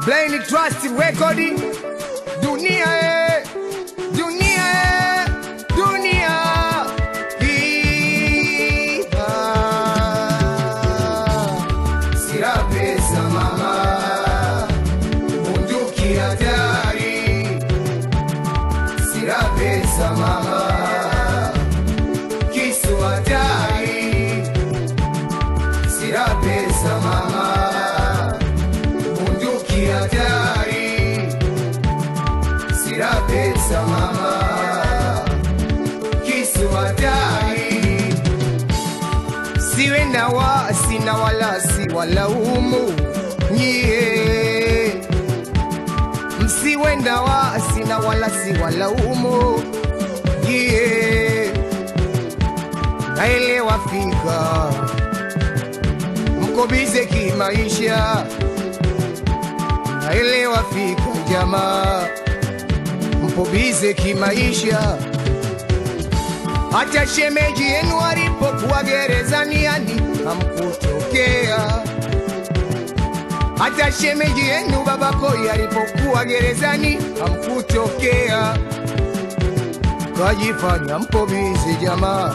Blind Trust Record dunia eh, dunia eh, dunia hii ah. Sira pesa mama bunduki hatari Sira pesa mama kisu hatari Sira pesa mama bunduki hatari Sira pesa mama kisu hatari siwe na wasi na wala si walaumu nyie msiwe na wasi na wala si walaumu nyie naelewa fika mko bize kimaisha naelewa fika jamaa mpo bize kimaisha hata shemeji yenu alipokuwa gerezani yani hamkutokea. Hata shemeji yenu babakoi alipokuwa gerezani hamkutokea. Kajifanya mpo bizi jamaa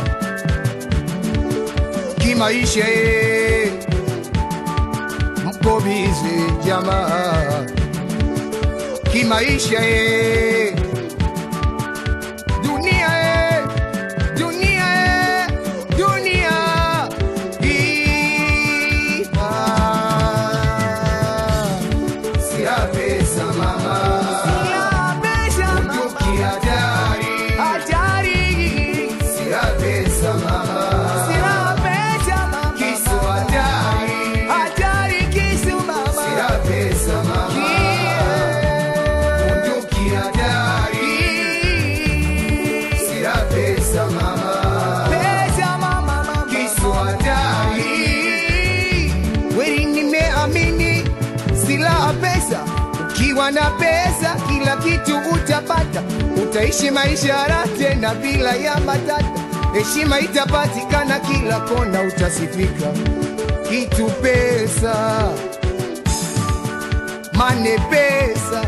kimaisha, ye mpo bizi jamaa kimaisha, ye dunia ye dunia eh, dunia hii ah. Sina pesa mama, bunduki hatari, sina pesa mama, kisu hatari, sina pesa mama, bunduki hatari, sina pesa mama. kisu hatari. Kweli nimeamini silaha pesa, ukiwa na pesa kila kitu utapata, utaishi maisha raha tena bila ya matata, heshima itapatikana kila kona, utasifika. Kitu pesa, mane pesa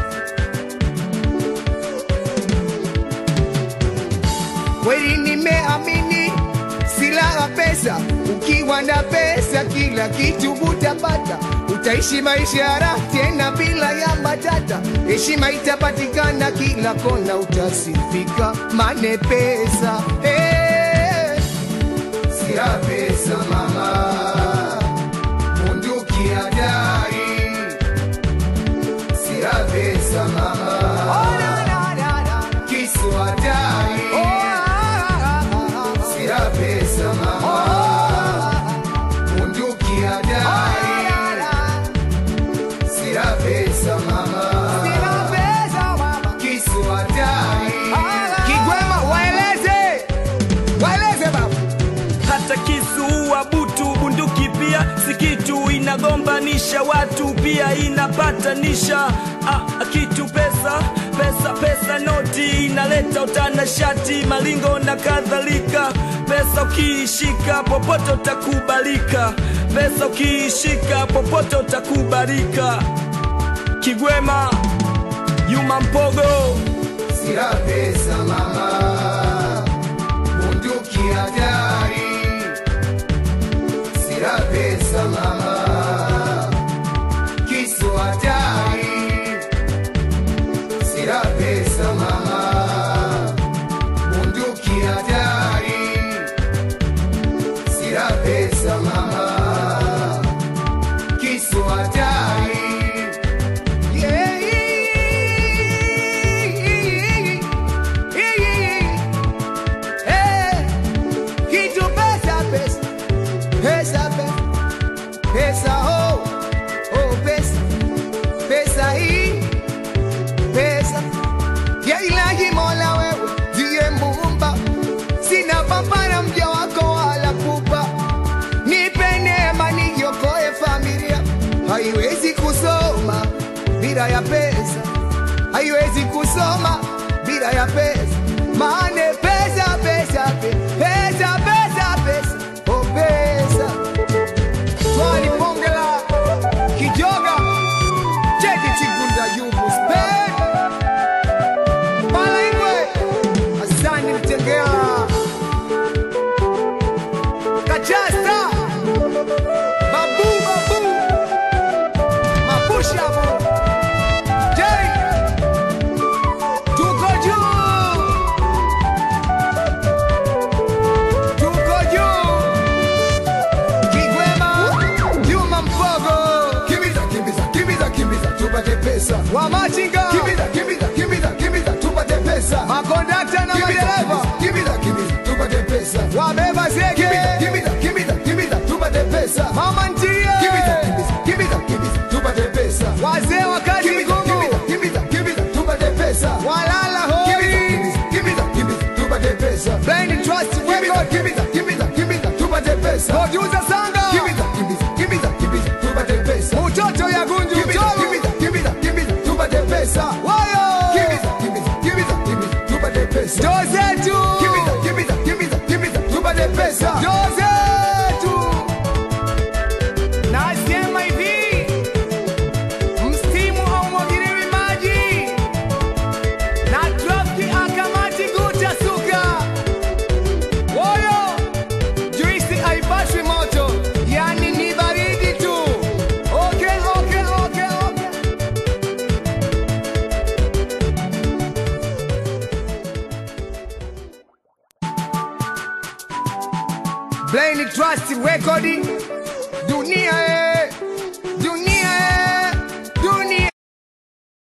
kweli nimeamini silaha pesa, ukiwa na pesa kila kitu utapata, utaishi maisha ya raha tena bila ya matata, heshima itapatikana kila kona, utasifika. Mane pesa hey. Sira pesa mama, bunduki hatari. Sira pesa mama, kisu hatari. Sira pesa mama, bunduki hatari. Sira pesa mama, kisu hatari. Kigwema, waeleze, waeleze baba. hata kisu wa butu bunduki pia si kitu inagombanisha watu pia inapatanisha ah, kitu pesa pesa pesa noti inaleta utanashati malingo na kadhalika pesa ukiishika popote utakubalika pesa ukiishika popote utakubalika kigwema yuma mpogo Sira pesa mama, bunduki hatari. Sira pesa mama, kisu hatari. Sira pesa mama, bunduki hatari. Sira pesa mama, kisu hatari. Kitu pesa pesa pesa pesa pesa oh oh pesa pesa hii pesa ya ilahi Mola wewe ndiye muumba, sina papara mja wako wala kupa, nipe neema niokoe familia, haiwezi kusoma bila ya pesa, haiwezi kusoma bila ya pesa, maana pesa pesa pe- pesa pesa pesa oh pesa Twali bonge la kijoga cheki chigu pesa. wamachinga Kimbiza, kimbiza, kimbiza, kimbiza, tupate pesa. makondakta na Kimbiza, madereva kimbiza, kimbiza, tupate pesa. wabeba zege Kimbiza, kimbiza, kimbiza, kimbiza, tupate pesa. mama ntilie Kimbiza, kimbiza, kimbiza, kimbiza, tupate pesa. wazee wa kazi Kimbiza, ngumu kimbiza, kimbiza, kimbiza, tupate pesa. walala Kimbiza, hoi kimbiza, kimbiza, kimbiza, tupate pesa. Blind Trust Kimbiza, Record kimbiza, kimbiza, kimbiza, tupate pesa. producer Sanga Kimbiza, kimbiza, kimbiza, kimbiza, tupate pesa. mutoto ya gunju Kimbiza, tolu kimbiza, kimbiza, kimbiza, tupate pesa. wayo Kimbiza, kimbiza, kimbiza, kimbiza, tupate pesa. ndo zetu Kimbiza, kimbiza, kimbiza, kimbiza, tupate pesa. ndo zetu nasema hivi mstimu haumwagiliwi maji na trafiki akamati guta suka woyo juisi haipashwi moto yani ni baridi tu okay, okay, okay, okay. Blind Trust Record dunia eh.